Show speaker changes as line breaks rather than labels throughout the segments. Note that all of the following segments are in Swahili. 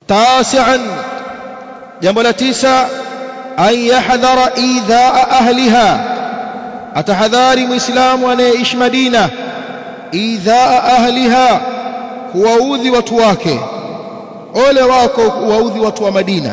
tasi'an jambo la tisa an yahdhara idhaa ahliha atahadhari muislamu anayeishi Madina idhaa ahliha kuwaudhi watu wake ole wako kuwaudhi watu wa Madina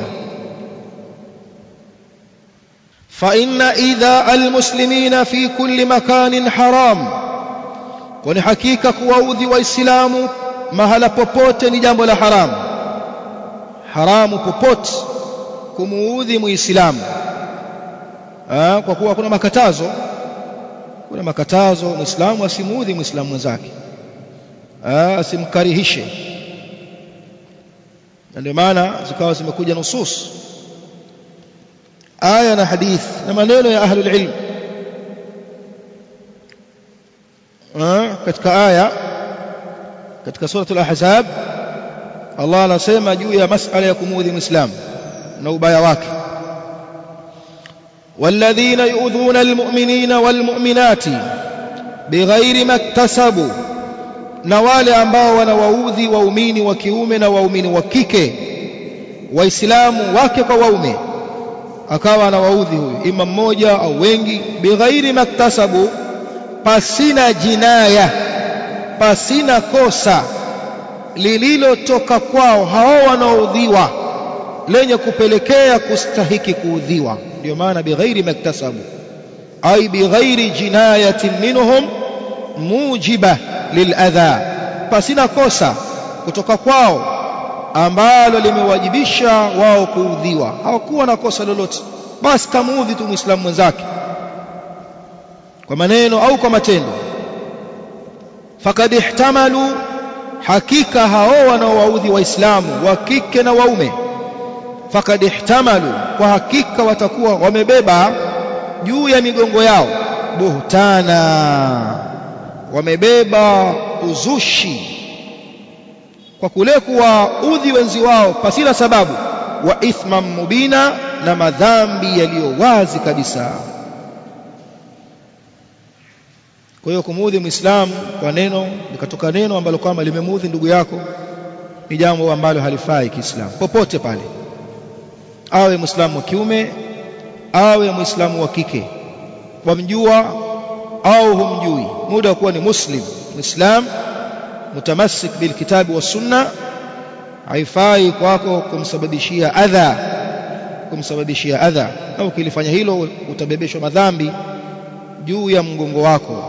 fa inna idhaa almuslimina fi kulli makanin haram kwani hakika kuwaudhi waislamu mahala popote ni jambo la haramu haramu popote kumuudhi muislamu kwa kuwa kuna makatazo kuna makatazo muislamu asimuudhi muislamu mwenzake asimkarihishe na ndio maana zikawa zimekuja nusus aya na hadith na maneno ya ahlul ilm katika aya katika suratul ahzab Allah anasema juu ya masala ya kumuudhi muislamu na ubaya wake والذين يؤذون المؤمنين والمؤمنات بغير ما اكتسبوا na wale ambao wanawaudhi waumini wa kiume na waumini wa kike waislamu wake kwa waume akawa anawaudhi huyu ima mmoja au wengi bighairi maktasabu pasina jinaya pasina kosa lililotoka kwao hao wanaoudhiwa lenye kupelekea kustahiki kuudhiwa ndio maana bighairi maktasabu ay bighairi jinayatin minhum mujiba liladha pasina kosa kutoka kwao ambalo limewajibisha wao kuudhiwa hawakuwa na kosa lolote basi kamuudhi tu muislamu mwenzake kwa maneno au kwa matendo fakad ihtamalu hakika hao wanaowaudhi waislamu wa kike na waume fakad ihtamalu kwa hakika watakuwa wamebeba juu ya migongo yao buhtana wamebeba uzushi kwa kule kuwaudhi wenzi wao pasina sababu wa ithman mubina na madhambi yaliyo wazi kabisa kwa hiyo kumuudhi muislamu kwa neno likatoka neno ambalo kwamba limemuudhi ndugu yako ni jambo ambalo halifai kiislamu popote pale awe muislamu wa kiume awe muislamu wa kike wamjua au humjui muda wa kuwa ni muslim muislam mutamassik bilkitabi was sunna haifai kwako kumsababishia adha kumsababishia adha na ukilifanya hilo utabebeshwa madhambi juu ya mgongo wako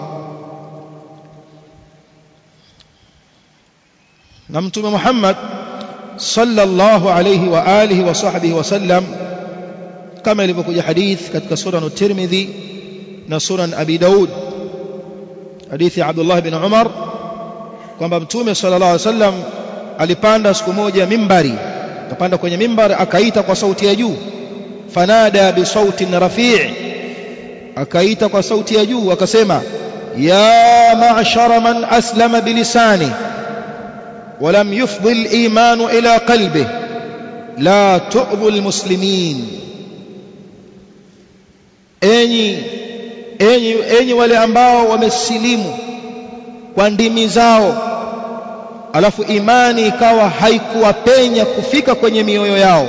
na mtume Muhammad sallallahu alayhi wa alihi wa sahbihi wasallam kama ilivyokuja hadith katika sunan at-Tirmidhi na sunan Abi Daud hadithi ya Abdullah bin Umar kwamba mtume sallallahu alayhi wasallam alipanda siku moja mimbari akapanda kwenye mimbar akaita kwa sauti ya juu fanada bi sautin rafi' akaita kwa sauti ya juu akasema ya ma'shara man aslama bilisani ولم يفضي الإيمان إلى قلبه لا تؤذوا المسلمين enyi enyi enyi wale ambao wamesilimu kwa ndimi zao alafu imani ikawa haikuwapenya kufika kwenye mioyo yao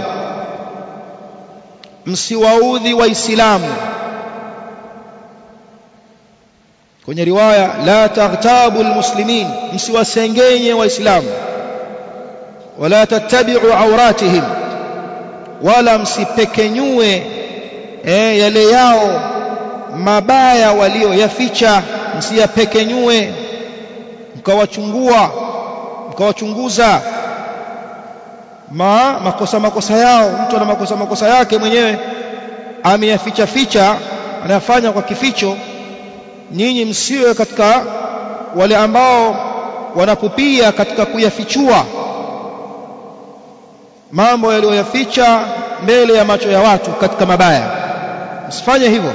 msiwaudhi waislamu kwenye riwaya la taghtabu almuslimin msiwasengenye waislamu wala tattabi'u awratihim wala msipekenyue eh, yale yao mabaya walioyaficha msiyapekenyue mkawachungua mkawachunguza ma makosa makosa yao mtu ana makosa makosa yake mwenyewe ameyaficha ficha anayafanya kwa kificho nyinyi msiwe katika wale ambao wanapupia katika kuyafichua mambo yaliyoyaficha mbele ya macho ya watu katika mabaya msifanye hivyo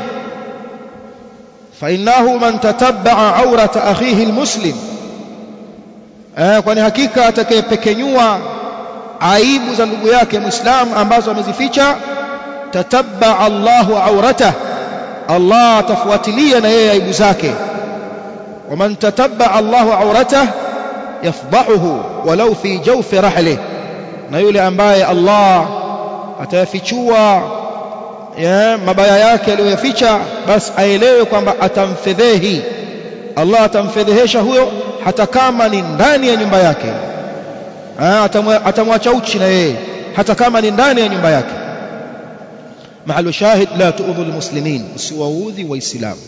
فإنه من تتبع عورة أخيه المسلم eh, kwani hakika atakayepekenyua aibu za ndugu yake muislamu ambazo amezificha tatabba Allahu aurata Allah atafuatilia na yeye aibu zake waman tatabba Allahu aurata yafdahuhu walau fi jawfi rahlih na yule ambaye Allah atayafichua ya mabaya yake aliyoyaficha basi aelewe kwamba atamfedhehi Allah atamfedhehesha huyo hata kama ni ndani ya nyumba yake atamwacha uchi na yeye hata kama ni ndani ya nyumba yake mahalu shahid la tuudhu almuslimin usiwaudhi waislamu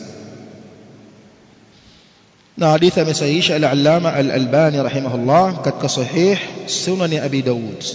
na hadithi amesahihisha al-allama al-albani rahimahullah katika sahih sunan abi daud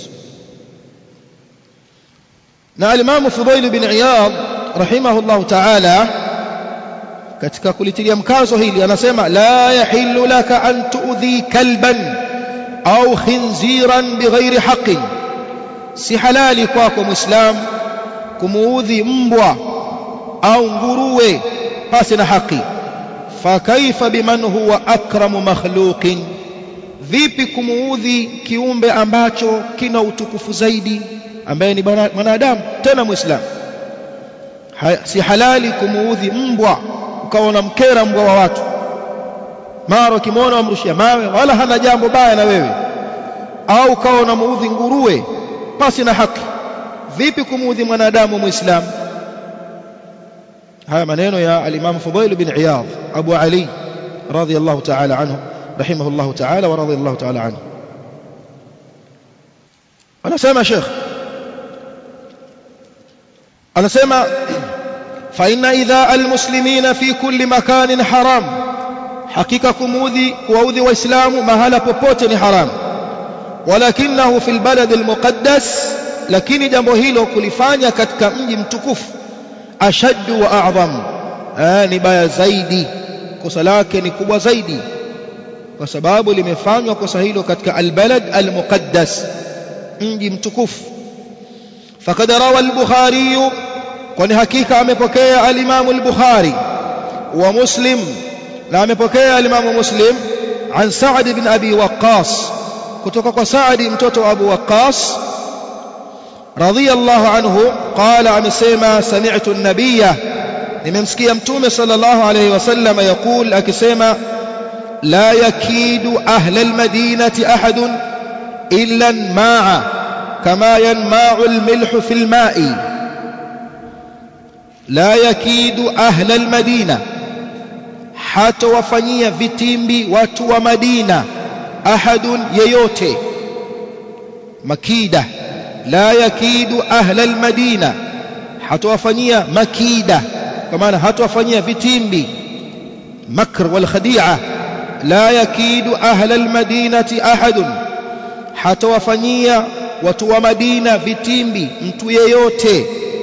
na al-imam fudail bin iyad rahimahullah ta'ala katika kulitilia mkazo hili anasema la yahillu laka an tuudhi kalban au khinziran bighairi haqqin si halali kwako muislam kumuudhi mbwa au nguruwe pasi na haki fakaifa biman huwa akramu makhluqin vipi kumuudhi kiumbe ambacho kina utukufu zaidi ambaye ni mwanadamu tena muislam si halali kumuudhi mbwa ukawa unamkera mbwa wa watu mara ukimwona wamrushia mawe wala hana jambo baya na wewe au ukawa unamuudhi nguruwe pasi na haki vipi kumuudhi mwanadamu muislamu haya maneno ya al-Imam Fudail bin Iyad Abu Ali radiyallahu ta'ala anhu rahimahullahu ta'ala wa radiyallahu ta'ala anhu anasema Sheikh anasema fa inna idha al-muslimina fi kulli makanin haram hakika kumuudhi kuwaudhi waislamu mahala popote ni haram walakinahu fil balad al-muqaddas lakini jambo hilo kulifanya katika mji mtukufu ashaddu wa a'zam ni baya zaidi kosa lake ni kubwa zaidi kwa sababu limefanywa kosa hilo katika albalad almuqaddas mji mtukufu faqad rawa al-bukhari kwani hakika amepokea al-imam al-bukhari wa muslim na amepokea al-imam muslim an sa'd ibn abi waqqas kutoka kwa sa'd mtoto wa abu waqqas رضي الله عنه قال amesema سمعت النبي nimemsikia mtume صلى الله عليه وسلم يقول akisema لا يكيد أهل المدينة أحد إلا الماء كما ينماع الملح في الماء لا يكيد أهل المدينة حتى وفنيا vitimbi watu wa Madina ahadun yeyote makida la yakidu ahla almadina hatawafanyia makida kwa maana hatawafanyia vitimbi makr wal khadi'a la yakidu ahla almadinati ahadun hatawafanyia watu wa Madina vitimbi mtu yeyote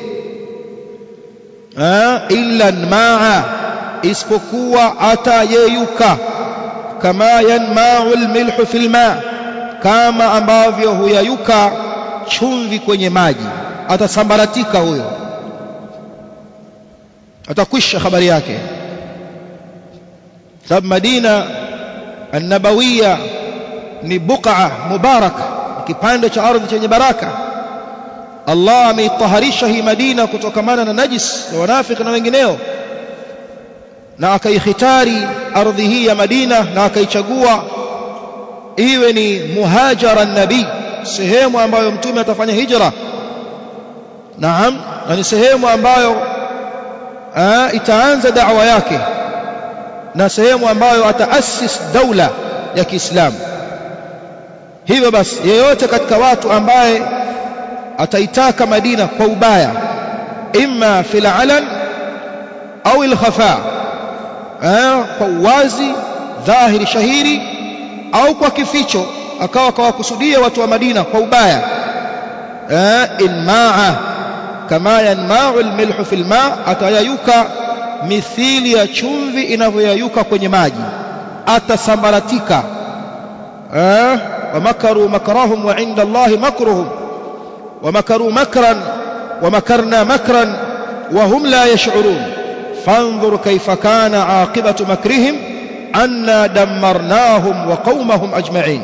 illa maa isipokuwa atayeyuka kama yanma'u almilhu fil ma kama ambavyo huyayuka chumvi kwenye maji atasambaratika huyo atakwisha habari yake sababu Madina an-Nabawiyya ni buqa mubaraka kipande cha ardhi chenye baraka Allah ameitaharisha hii Madina kutokamana na najis na wanafiki na wengineo na akaikhitari ardhi hii ya Madina na akaichagua iwe ni muhajara nabii sehemu ambayo mtume atafanya hijra naam na ni sehemu ambayo aa, itaanza da'wa yake na sehemu ambayo ataasis daula ya Kiislamu hivyo basi yeyote katika watu ambaye ataitaka Madina kwa ubaya imma fil alan au al khafa kwa uwazi dhahiri shahiri au kwa kificho akawa kawakusudia watu wa Madina kwa ubaya inmaa kama yanma'u almilhu fil ma atayayuka mithili ya chumvi inavyoyayuka kwenye maji atasambaratika ومكروا مكرهم وعند الله مكرهم ومكروا مكرا ومكرنا مكرا وهم لا يشعرون فانظر كيف كان عاقبة مكرهم أنا دمرناهم وقومهم أجمعين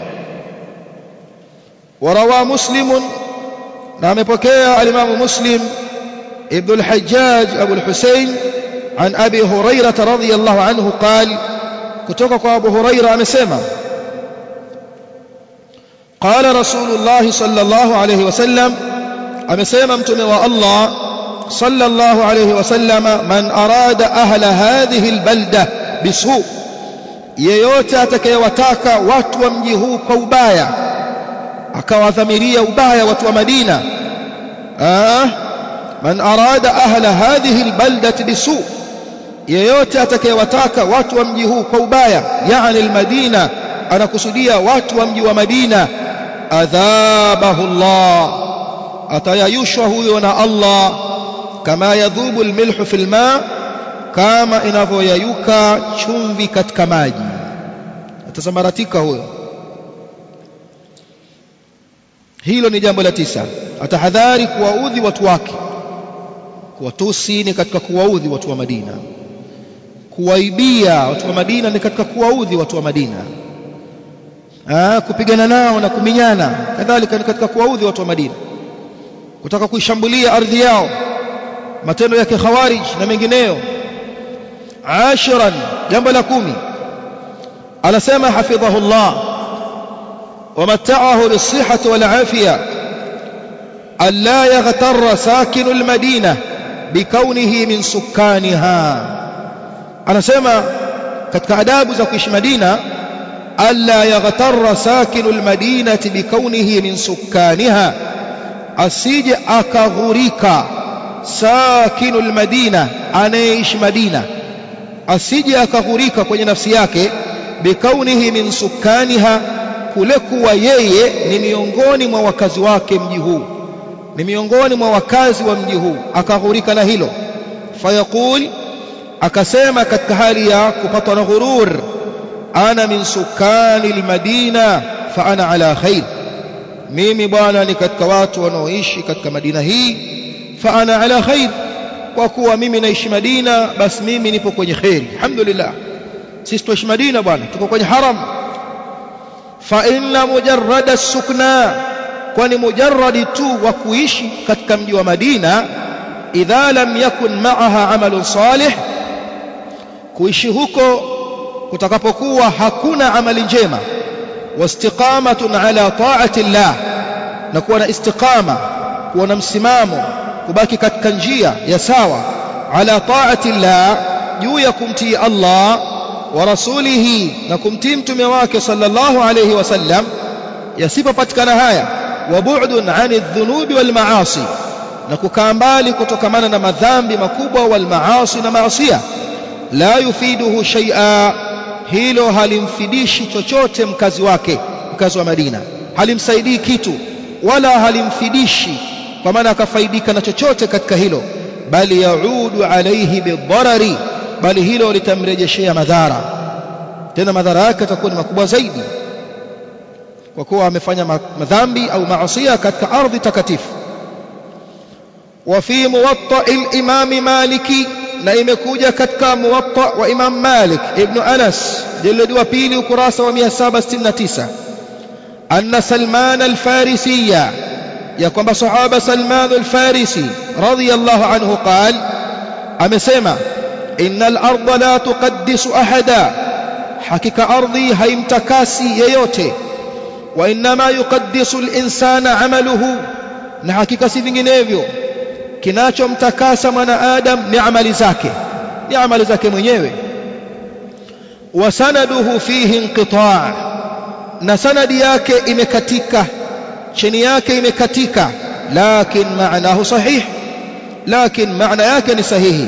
وروى مسلم نعم بكيا الإمام مسلم ابن الحجاج أبو الحسين عن أبي هريرة رضي الله عنه قال كتوكك أبو هريرة أمسيما قال رسول الله صلى الله عليه وسلم amesema mtume wa Allah صلى الله عليه وسلم من أراد أهل هذه البلدة بسوء yeyote atakayewataka watu wa mji huu kwa ubaya akawadhamiria ubaya watu wa Madina ah man arada ahla hadhihi albaldati bisu yeyote atakayewataka watu wa mji huu kwa ubaya yani almadina anakusudia watu wa mji wa Madina adhabahu Allah atayayushwa huyo na Allah kama yadhubu almilhu fil ma kama inavyoyayuka chumvi katika maji atasambaratika huyo hilo ni jambo la tisa atahadhari kuwaudhi watu wake kuwatusi ni katika kuwaudhi watu wa Madina kuwaibia watu wa Madina ni katika kuwaudhi watu wa Madina Aa, kupigana nao na kuminyana kadhalika ni katika kuwaudhi watu wa Madina kutaka kuishambulia ardhi yao matendo ya kikhawarij na mengineyo ashiran jambo la kumi anasema hafidhahullah ومتعه بالصحة والعافية ألا يغتر ساكن المدينة بكونه من سكانها أنا سمع katika adabu za kuishi Madina alla yaghtarra sakinu almadinati bikaunihi min sukkaniha asije akaghurika sakinu almadina anayeishi Madina asije akaghurika kwenye nafsi yake bikaunihi min sukkaniha kule kuwa yeye ni miongoni mwa wakazi wake mji huu ni miongoni mwa wakazi wa mji huu akaghurika na hilo fayaqul akasema katika hali ya kupatwa na ghurur ana min sukani almadina fa ana ala khair mimi bwana ni katika watu wanaoishi katika madina hii fa ana ala khair kwa kuwa mimi naishi madina basi mimi nipo kwenye khair alhamdulillah sisi tuishi madina bwana tuko kwenye haram fa inna mujarrada sukna kwani mujarradi tu wa kuishi katika mji wa Madina idha lam yakun ma'aha amalun salih kuishi huko kutakapokuwa hakuna amali njema wastiqamatun ala ta'ati llah na kuwa na istiqama kuwa na msimamo kubaki katika njia ya sawa ala ta'ati llah juu ya kumtii Allah wa rasulihi na kumtii mtume wake sallallahu alayhi wasallam yasipopatikana haya wa bu'dun 'ani adh-dhunubi wal ma'asi na kukaa mbali kutokamana na madhambi makubwa wal maasi na maasiya la yufiduhu shay'a hilo halimfidishi chochote mkazi wake mkazi wa Madina halimsaidii kitu wala halimfidishi kwa maana akafaidika na chochote katika hilo bali yaudu alayhi bidharari bali hilo litamrejeshea madhara tena madhara yake yatakuwa ni makubwa zaidi kwa kuwa amefanya madhambi au maasiya katika ardhi takatifu وفي موطأ الإمام مالك na imekuja katika muwatta wa Imam Malik ibn Anas jildi wa pili ukurasa wa 769 anna Salman al-Farisiya ya kwamba sahaba Salman al-Farisi radiyallahu anhu qal amesema innal arda la tuqaddisu ahada hakika ardhi haimtakasi yeyote wa inma yuqaddisu al-insana amaluhu na hakika si vinginevyo kinachomtakasa mwanadamu ni amali zake ni amali zake mwenyewe wa sanaduhu fihi inqita' na sanadi yake imekatika chini yake imekatika lakin maanahu sahih lakin maana yake ni sahihi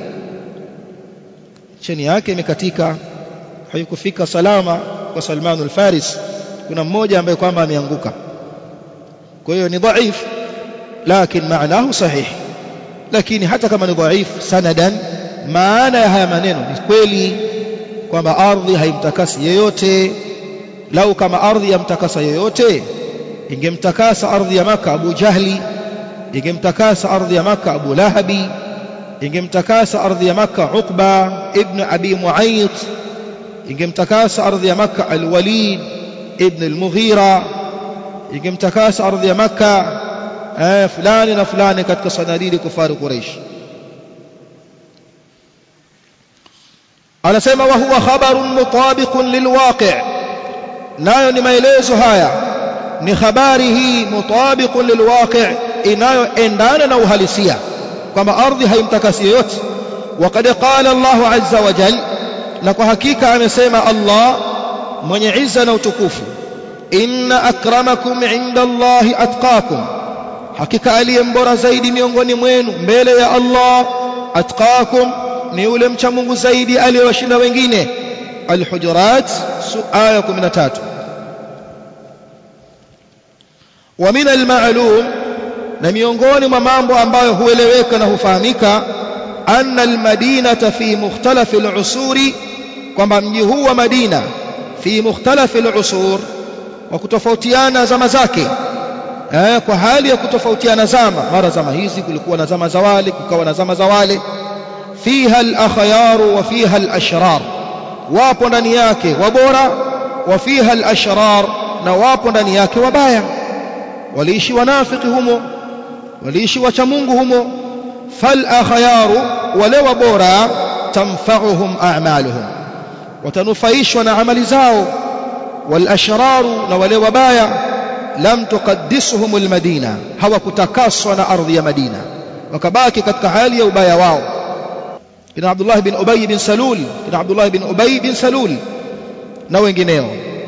chini yake imekatika haikufika salama kwa Salman al-Faris kuna mmoja ambaye kwamba ameanguka kwa hiyo ni dhaif lakin maanahu sahih lakini hata kama ni dhaifu sanadan maana ya haya maneno ni kweli kwamba ardhi haimtakasi yeyote lau kama ardhi yamtakasa yeyote ingemtakasa ardhi ya maka Abu Jahli ingemtakasa ardhi ya maka Abu Lahabi ingemtakasa ardhi ya maka Uqba ibn Abi Muayt ingemtakasa ardhi ya maka Al-Walid ibn Al-Mughira ingemtakasa ardhi ya maka eh, fulani na fulani katika sanadidi kufari Quraysh anasema wa huwa khabarun mutabiqun lilwaqi' nayo ni maelezo haya ni habari hii mutabiqun lilwaqi' inayoendana na uhalisia kwamba ardhi haimtakasi yoyote وقد قال الله عز وجل na kwa hakika amesema Allah mwenye izza na utukufu inna akramakum inda Allahi atqakum hakika aliye mbora zaidi miongoni mwenu mbele ya Allah atqakum ni yule mcha Mungu zaidi aliyewashinda wengine Al-Hujurat aya 13 wa min al-ma'lum na miongoni mwa mambo ambayo hueleweka na hufahamika anna al-madinata fi mukhtalaf al-usuri kwamba mji huu wa Madina fi mukhtalaf al-usur wa kutofautiana zama zake eh, kwa hali ya kutofautiana zama mara zama hizi kulikuwa na zama za wale kukawa na zama za wale fiha al-akhyar wa fiha al-ashrar wapo ndani yake wabora wa fiha al-ashrar na wapo ndani yake wabaya waliishi wanafiki humo waliishi wacha Mungu humo fal akhyaru wale wabora tanfa'uhum a'maluhum watanufaishwa na amali zao wal ashraru na wale wabaya lam tuqaddisuhum al madina hawakutakaswa na ardhi ya Madina wakabaki katika hali ya ubaya wao kina Abdullah bin Ubay bin Salul kina Abdullah bin Ubay bin Salul na wengineo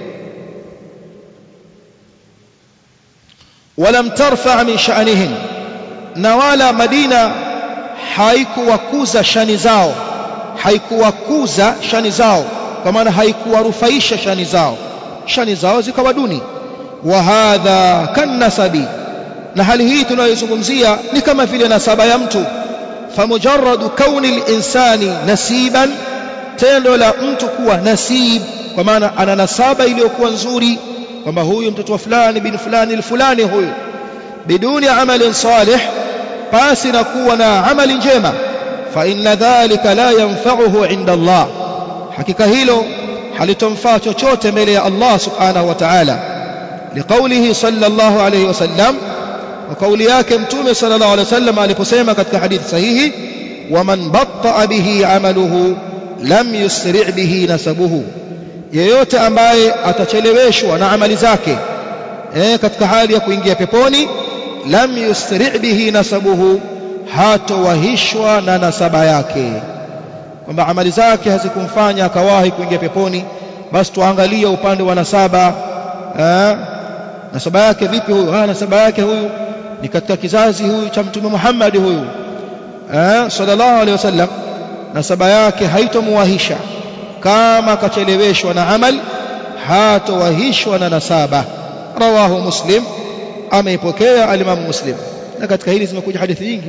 ولم ترفع من شأنهم na wala Madina haikuwakuza shani zao haikuwakuza shani zao kwa maana haikuwarufaisha shani zao shani zao zikawa duni wa hadha kanasabi na hali hii tunayozungumzia ni kama vile nasaba ya mtu famujarradu kauni linsani nasiban tendo la mtu kuwa nasib kwa maana ana nasaba iliyokuwa nzuri kwamba huyu mtoto wa fulani bin fulani fulani huyu biduni amalin salih pasi na kuwa na amali njema fa inna dhalika la yanfa'uhu inda Allah hakika hilo halitomfaa chochote mbele ya Allah subhanahu wa ta'ala liqaulihi sallallahu alayhi wasallam wa kauli yake mtume sallallahu alayhi wasallam aliposema katika hadithi sahihi waman batta bihi amaluhu lam yusri' bihi nasabuhu yeyote ambaye atacheleweshwa na amali zake eh, katika hali ya kuingia peponi lam yusri' bihi nasabuhu hatowahishwa na nasaba yake kwamba amali zake hazikumfanya akawahi kuingia peponi basi tuangalie upande wa nasaba eh, nasaba yake vipi huyu ah nasaba yake huyu ni katika kizazi huyu cha mtume Muhammad huyu eh, sallallahu alaihi wasallam nasaba yake haitomuwahisha kama akacheleweshwa na amal hatowahishwa na nasaba rawahu muslim ameipokea alimamu muslim na katika hili zimekuja hadithi nyingi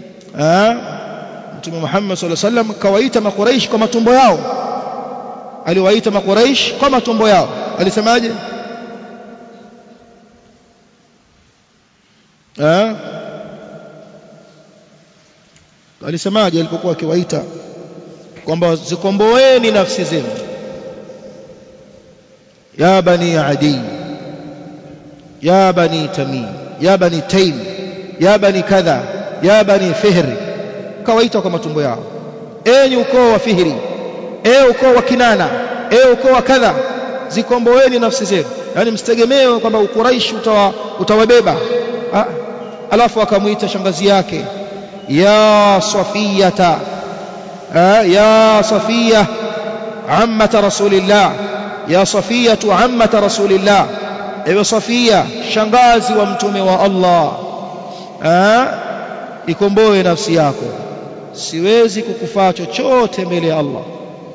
mtume Muhammad sallallahu alaihi wasallam kawaita makuraish kwa matumbo yao aliwaita makuraish kwa matumbo yao alisemaje alisemaje alipokuwa akiwaita kwamba zikomboeni nafsi zenu ya bani adi ya bani tamim ya bani taim ya bani kadha ya bani fihri kawaita kwa matumbo yao enyi ukoo wa fihri e ukoo wa kinana e ukoo wa kadha zikomboeni nafsi zenu yani msitegemee kwamba ukuraishi utawa, utawabeba ha? alafu akamwita shangazi yake ya safiyata يا صفية عمة رسول الله يا صفية عمة رسول الله ايوه صفية shangazi wa mtume wa Allah ikomboe nafsi yako siwezi kukufaa chochote mbele ya Allah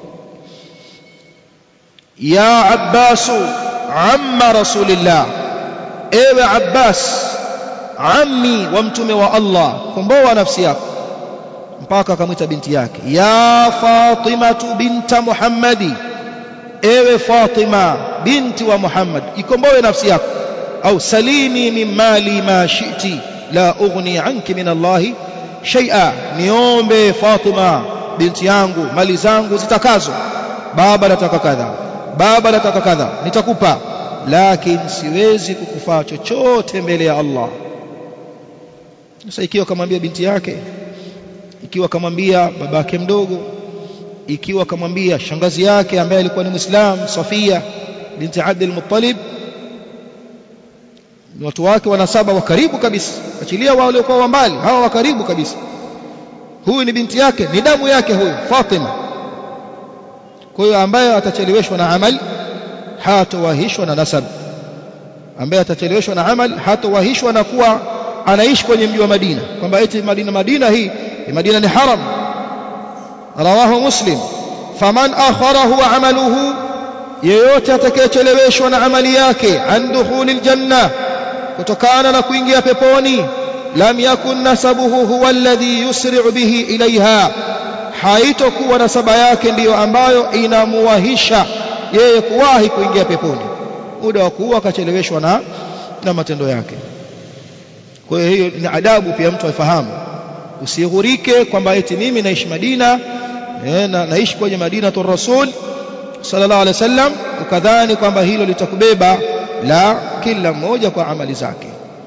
ya Abbas amma rasulillah ewe Abbas ammi wa mtume wa Allah komboa nafsi yako mpaka akamwita binti yake ya Fatimatu binta Muhammadi ewe Fatima binti wa Muhammad ikomboe nafsi yako au salini min mali ma shi'ti la ughni anki min Allah shay'a niombe Fatima binti yangu mali zangu zitakazo baba nataka kadha baba nataka kadha nitakupa lakini siwezi kukufaa chochote mbele ya Allah sasa ikiwa kamwambia binti yake ikiwa kamwambia babake mdogo ikiwa kamwambia shangazi yake ambaye alikuwa ni Muislam Safia binti Abdul Muttalib ni watu wake wanasaba wa karibu kabisa achilia wale waliokuwa wa mbali hawa wa karibu kabisa huyu ni binti yake ni damu yake huyu Fatima kwa hiyo ambaye atacheleweshwa na amali hatowahishwa na nasab ambaye atacheleweshwa na amali hatowahishwa na kuwa anaishi kwenye mji wa Madina kwamba eti Madina Madina hii Madina ni haram rawahu muslim faman akharahu amaluhu yeyote atakayecheleweshwa na amali yake an dukhulil janna kutokana na kuingia peponi lam yakun nasabuhu huwa alladhi yusri'u bihi ilaiha haitokuwa nasaba yake ndiyo ambayo inamuwahisha yeye kuwahi kuingia peponi muda wa kuwa akacheleweshwa na na matendo yake kwa hiyo hiyo ni adabu pia mtu afahamu usighurike kwamba eti mimi naishi Madina eh, na, naishi kwenye Madina tu Rasul sallallahu alaihi wasallam ukadhani kwamba hilo litakubeba la kila mmoja kwa amali zake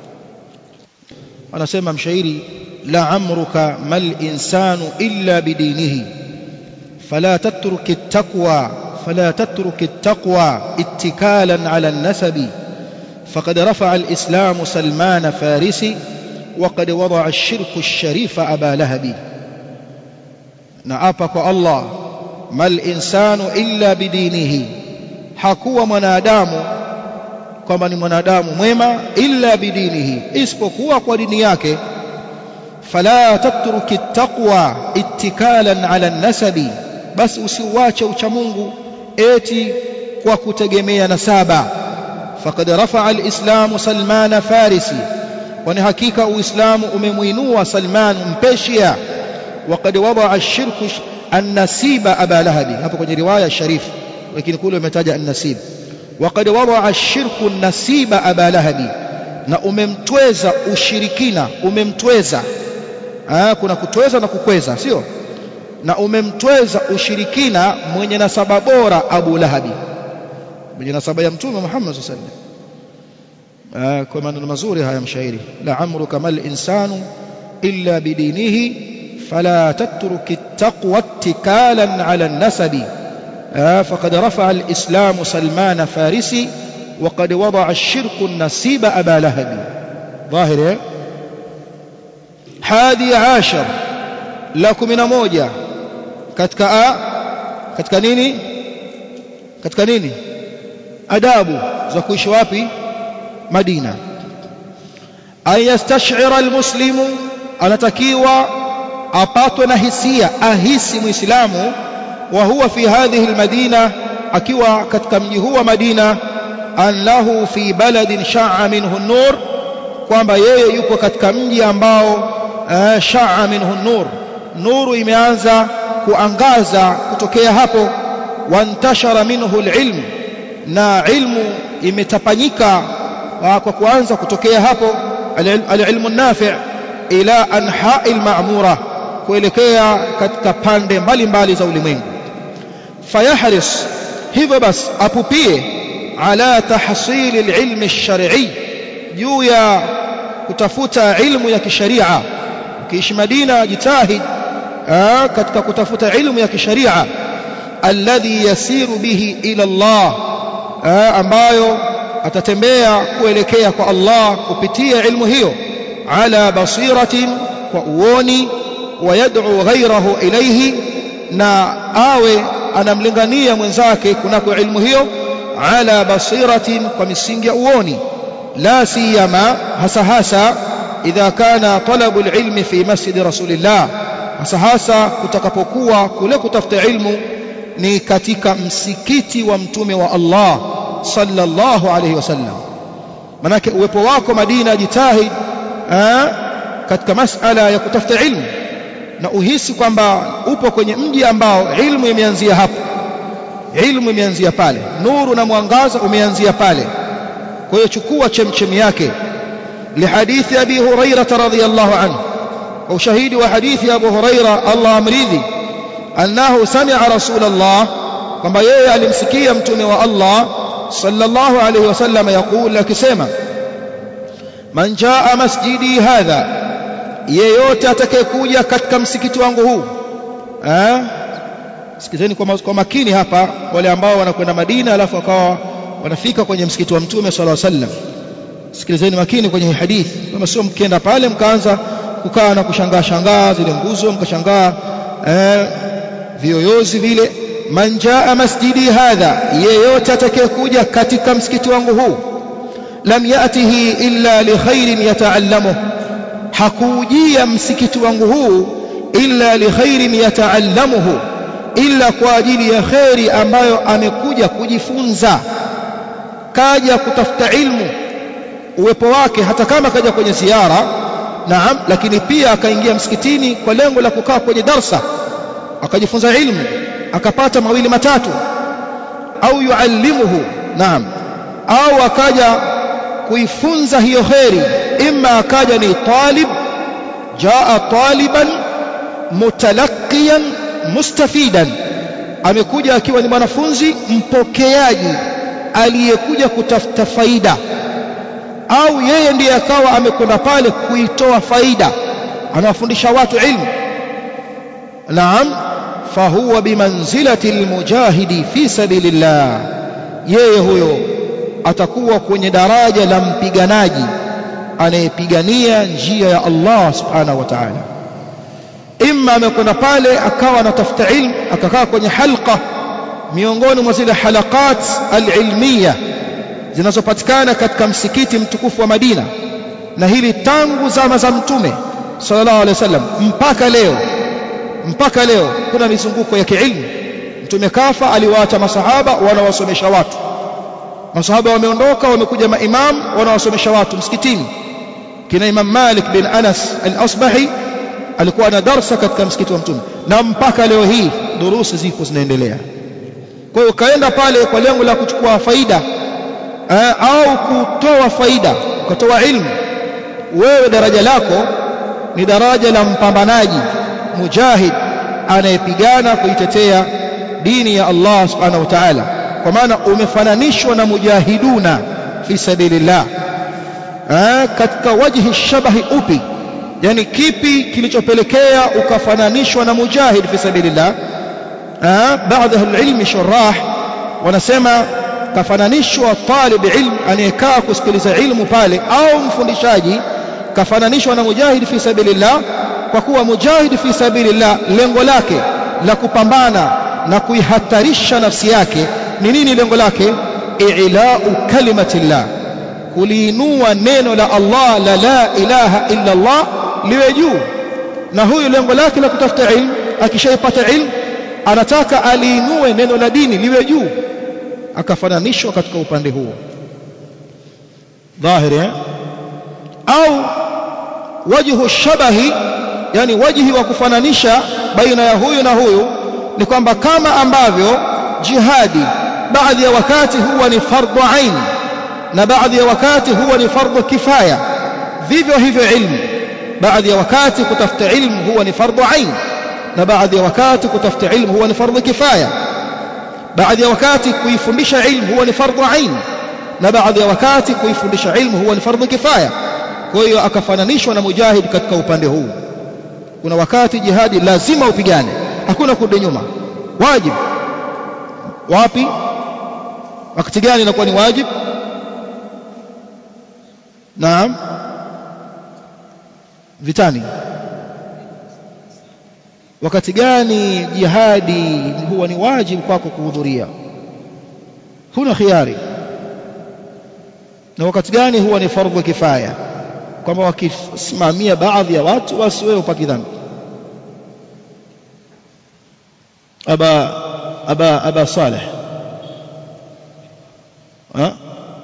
anasema mshairi la amruka mal insanu illa bidinihi fala tatruk at-taqwa fala tatruk at-taqwa ittikalan ala an-nasabi فقد رفع الإسلام سلمان فارسي وقد وضع الشرك الشريف أبا لهب نعابك الله ما الإنسان إلا بدينه حكوا منادام كما منادام ميما إلا بدينه اسبقوا ودينياك فلا تترك التقوى اتكالا على النسب بس usiuache uchamungu eti kwa kutegemea nasaba فقد رفع الإسلام سلمان فارسي kwani hakika uislamu umemuinua Salman mpeshia وقد وضع الشرك النسيب أبا لهب hapo kwenye riwaya sharif lakini kule umetaja an-nasib وقد وضع الشرك النسيب أبا لهب na umemtweza ushirikina umemtweza ah kuna kutweza na kukweza sio na umemtweza ushirikina mwenye nasaba bora Abu Lahabi mwenye nasaba ya mtume Muhammad sallallahu alaihi wasallam kwa maneno mazuri haya mshairi la amruka mal insanu illa bidinihi fala tatruk at-taqwa ittikalan ala an-nasabi faqad rafa'a al-islam Salman Farisi وقد وضع الشرك النسيب أبا لهب ظاهر حادي عاشر لكم من موجة katika a katika nini katika nini adabu za kuishi wapi Madina an yastash'ira almuslimu anatakiwa apatwe na hisia ahisi muislamu wa huwa fi hadhihi almadina akiwa katika mji huu wa Madina annahu fi baladin sha'a minhu an-nur kwamba yeye yuko katika mji ambao sha'a minhu an-nur nuru imeanza kuangaza kutokea hapo wantashara minhu al-ilm na ilmu imetapanyika kwa kuanza kutokea hapo al-ilmu nafi' ila anha'i al-ma'mura kuelekea katika pande mbalimbali za ulimwengu fayahris hivyo basi apupie ala tahsil al-ilm ash-shar'i juu ya kutafuta ilmu ya kisharia ukiishi Madina jitahid katika kutafuta ilmu ya kisharia alladhi yasiru bihi ila Allah ambayo atatembea kuelekea kwa Allah kupitia ilmu hiyo ala basiratin kwa uoni wayad'u ghayrahu ilayhi na awe anamlingania mwenzake kunako ilmu hiyo ala basiratin kwa misingi ya uoni la siyama hasa hasa idha kana talabu alilmi fi masjid rasulillah hasa hasa kutakapokuwa kule kutafuta ilmu ni katika msikiti wa mtume wa Allah sallallahu alayhi wasallam manake uwepo wako Madina jitahid katika masala ya kutafuta ilmu na uhisi kwamba upo kwenye mji ambao ilmu imeanzia hapo ilmu imeanzia pale nuru na mwangaza umeanzia pale kwa hiyo chukua chemchemi yake lihadithi abi hurairah radhiyallahu anhu kwa ushahidi wa hadithi ya abu hurairah Allah amridhi annahu sami'a rasulullah kwamba yeye alimsikia mtume wa Allah sallallahu alayhi wasallam yakul akisema man jaa masjidi hadha yeyote atakayekuja katika msikiti wangu huu eh sikizeni kwa, kwa makini hapa wale ambao wanakwenda Madina alafu wakawa wanafika kwenye msikiti wa mtume sallallahu alayhi wasallam sikilizeni makini kwenye hii hadithi kama sio mkienda pale mkaanza kukaa na kushangaa shangaa zile nguzo mkashangaa eh, vioyozi vile man jaa masjidi hadha yeyote atakayekuja katika msikiti wangu huu lam yatihi illa li khairin yataallamuh hakujia msikiti wangu huu illa li khairin yataallamuhu illa kwa ajili ya khairi ambayo amekuja kujifunza kaja kutafuta ilmu uwepo wake hata kama kaja kwenye ziara naam lakini pia akaingia msikitini kwa lengo la kukaa kwenye darsa akajifunza ilmu akapata mawili matatu au yuallimuhu naam au akaja kuifunza hiyo kheri imma akaja ni talib jaa taliban mutalaqiyan mustafidan amekuja akiwa ni mwanafunzi mpokeaji aliyekuja kutafuta faida au yeye ndiye akawa amekwenda pale kuitoa faida anawafundisha watu ilmu naam fahuwa bimanzilati almujahidi fi sabilillah yeye huyo atakuwa kwenye daraja la mpiganaji anayepigania njia ya Allah subhanahu wa ta'ala imma amekwenda pale akawa anatafuta ilmu akakaa kwenye halqa miongoni mwa zile halaqat alilmiya zinazopatikana katika msikiti mtukufu wa Madina na hili tangu zama za mtume sallallahu alaihi wasallam mpaka leo mpaka leo kuna mizunguko ya kiilmu mtume kafa aliwaacha masahaba wanawasomesha watu masahaba wameondoka wamekuja maimam wanawasomesha watu msikitini kina Imam Malik bin Anas al-Asbahi alikuwa na darsa katika msikiti wa mtume na mpaka leo hii durusi zipo zinaendelea kwa hiyo kaenda pale kwa lengo la kuchukua faida eh, au kutoa faida ukatoa ilmu wewe daraja lako ni daraja la mpambanaji mujahid anayepigana kuitetea dini ya Allah subhanahu wa ta'ala kwa maana umefananishwa na mujahiduna fi sabilillah eh, katika wajhi shabahi upi yani kipi kilichopelekea ukafananishwa na mujahid fi sabilillah eh, baadhi ya ilmi shurah wanasema kafananishwa talib ilm anayekaa kusikiliza ilmu pale au mfundishaji kafananishwa na mujahid fi sabilillah kwa kuwa mujahid fi sabilillah lengo lake la kupambana na kuihatarisha nafsi yake ni nini lengo lake i'lau kalimatillah kuliinua neno la Allah la la ilaha illa Allah liwe juu na huyu lengo lake la kutafuta ilmu akishaipata ilmu anataka aliinue neno la dini liwe juu akafananishwa katika upande huo dhahiri eh? au wajhu shabahi yani wajhi wa kufananisha baina ya huyu na huyu ni kwamba kama ambavyo jihadi baadhi ya wakati huwa ni fardhu ain na baadhi ya wakati huwa ni fardhu kifaya vivyo hivyo ilmu baadhi ya wakati kutafuta ilmu huwa ni fardhu ain na baadhi ya wakati kutafuta ilmu huwa ni fardhu kifaya baadhi ya wakati kuifundisha ilmu huwa ni fardhu ain na baadhi ya wakati kuifundisha ilmu huwa ni fardhu kifaya kwa hiyo akafananishwa na mujahid katika upande huu kuna wakati jihadi lazima upigane hakuna kurudi nyuma wajib wapi wakati gani inakuwa ni wajib naam vitani wakati gani jihadi huwa ni wajibu kwako kuhudhuria huna khiari na wakati gani huwa ni fardhu kifaya kwamba wakisimamia baadhi ya watu basi wewe upaki dhambi aba aba aba saleh ha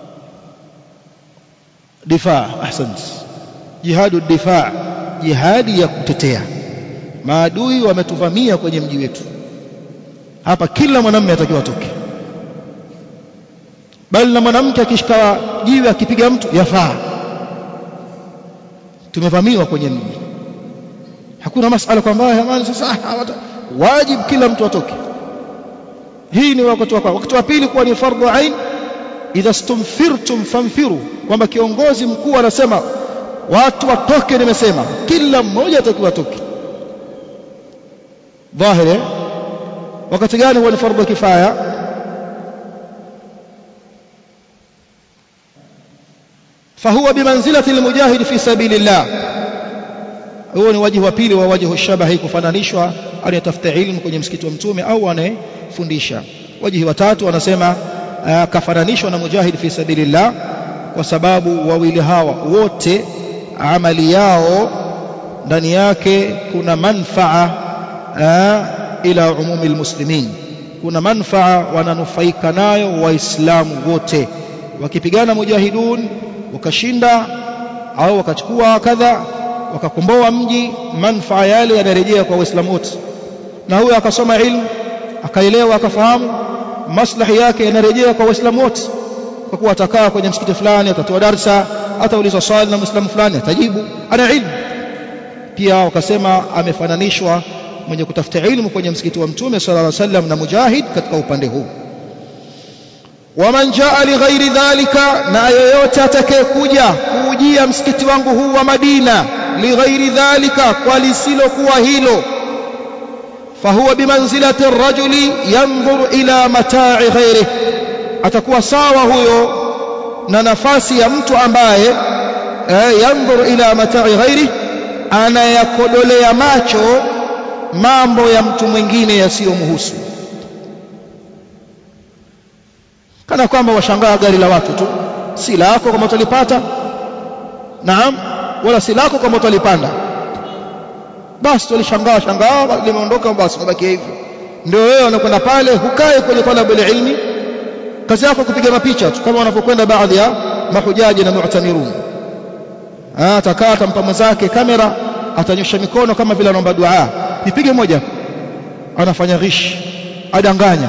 difaa ahsant jihadu difaa jihadi ya kutetea maadui wametuvamia kwenye mji wetu hapa kila mwanamume atakiwa atoke bali na mwanamke akishika jiwe akipiga mtu yafaa tumevamiwa kwenye mji hakuna masala kwamba jamani sasa wajib kila mtu atoke hii ni wakati wa wakati wa pili kuwa ni fardhu ain idha stumfirtum famfiru kwamba kiongozi mkuu anasema watu watoke nimesema kila mmoja atakiwa atoke dhahiri wakati gani huwa ni fardhu kifaya fahuwa bimanzilati almujahid fi sabilillah huo ni wajibu wa pili wa wajibu shabahi kufananishwa anayetafuta ilmu kwenye msikiti wa mtume au anayefundisha wajibu wa tatu wanasema kafananishwa na mujahid fi sabilillah kwa sababu wawili hawa wote amali yao ndani yake kuna manfaa ila umumi almuslimin kuna manfaa wananufaika nayo waislamu wote wakipigana mujahidun wakashinda au wakachukua kadha wakakomboa mji manfaa yale yanarejea kwa waislamu wote na huyo akasoma ilmu akaelewa akafahamu maslahi yake yanarejea kwa waislamu wote kwa kuwa atakaa kwenye msikiti fulani atatoa darsa ataulizwa swali na muislamu fulani atajibu ana ilmu pia wakasema amefananishwa mwenye kutafuta ilmu kwenye msikiti wa mtume sallallahu alaihi wasallam na mujahid katika upande huu waman jaa lighairi dhalika na yoyote atakayekuja kuujia msikiti wangu huu wa Madina lighairi dhalika kwa lisilokuwa hilo fahuwa bimanzilati rajuli yanzuru ila matai ghairihi atakuwa sawa huyo na nafasi ya mtu ambaye eh, yanzuru ila matai ghairihi anayakodolea macho mambo ya mtu mwingine yasiyomhusu kana kwamba washangaa gari la watu tu si lako kama utalipata naam wala si lako kama utalipanda basi tulishangaa shangaa limeondoka basi mabaki hivyo ndio wewe unakwenda pale hukae kwenye talabu ilmi kazi yako kupiga mapicha tu kama wanapokwenda baadhi ya mahujaji na mu'tamirun atakaa atampa mwenzake kamera atanyosha mikono kama vile anaomba dua nipige moja anafanya ghish adanganya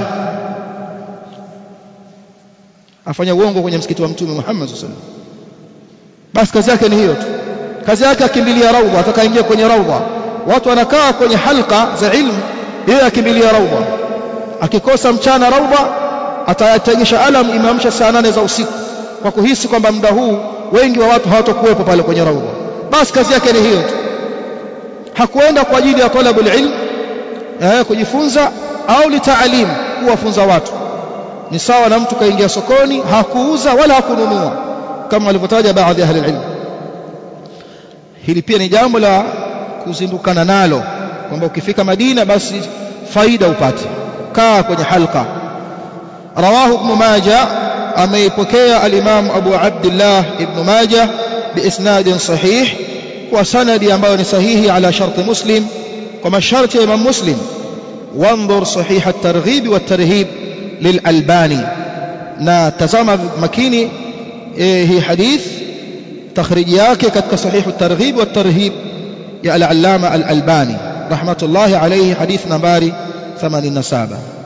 afanya uongo kwenye msikiti wa mtume Muhammad sallallahu alaihi wasallam basi kazi yake ni hiyo tu kazi yake akimbilia raudha atakaingia kwenye raudha watu wanakaa kwenye halqa za ilmu yeye akimbilia raudha akikosa mchana raudha atayategesha alam imamsha saa nane za usiku kwa kuhisi kwamba muda huu wengi wa watu hawatakuwepo pale kwenye raudha basi kazi yake ni hiyo tu hakuenda kwa ajili ya talabul ilm eh, kujifunza au litaalim kuwafunza watu ni sawa na mtu kaingia sokoni hakuuza wala hakununua kama walivyotaja baadhi ya ahli ilm hili pia ni jambo la kuzindukana nalo kwamba ukifika Madina basi faida upate kaa kwenye halqa rawahu ibn majah ameipokea al-imam abu abdullah ibn majah biisnadin sahih kwa sanadi ambayo ni sahihi ala sharti muslim kwa masharti ya imam muslim وانظر صحيح الترغيب والترهيب للألباني na tazama makini eh, hii hadith takhriji yake katika sahihu targhib wa tarhib ya al-allama al-albani rahmatullahi alayhi hadith nambari 87